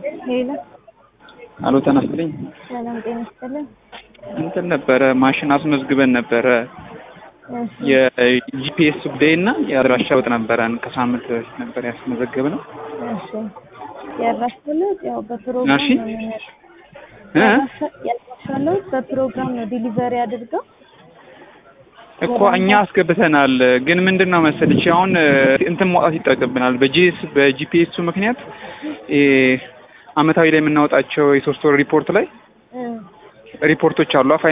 ሄሎ አሎ ተነስልኝ ሰላም ጤና ይስጥልን። እንትን ነበረ ማሽን አስመዝግበን ነበረ እሺ የጂፒኤስ ጉዳይ እና የአድራሻ ለውጥ ነበረን ከሳምንት በፊት ነበር ያስመዘገብነው። እሺ የአድራሻ ለውጥ ያው በፕሮግራም እሺ ነው የሚመጣው። እ የአድራሻ- የአድራሻ ለውጥ በፕሮግራም ነው ዲሊቨሪ አድርገው እኮ እኛ አስገብተናል፣ ግን ምንድን ነው መሰለሽ አሁን እንትን ማውጣት ይጠበቅብናል። በጂኤስ በጂፒኤሱ ምክንያት እ አመታዊ ላይ የምናወጣቸው የሶስት ወር ሪፖርት ላይ እ ሪፖርቶች አሉ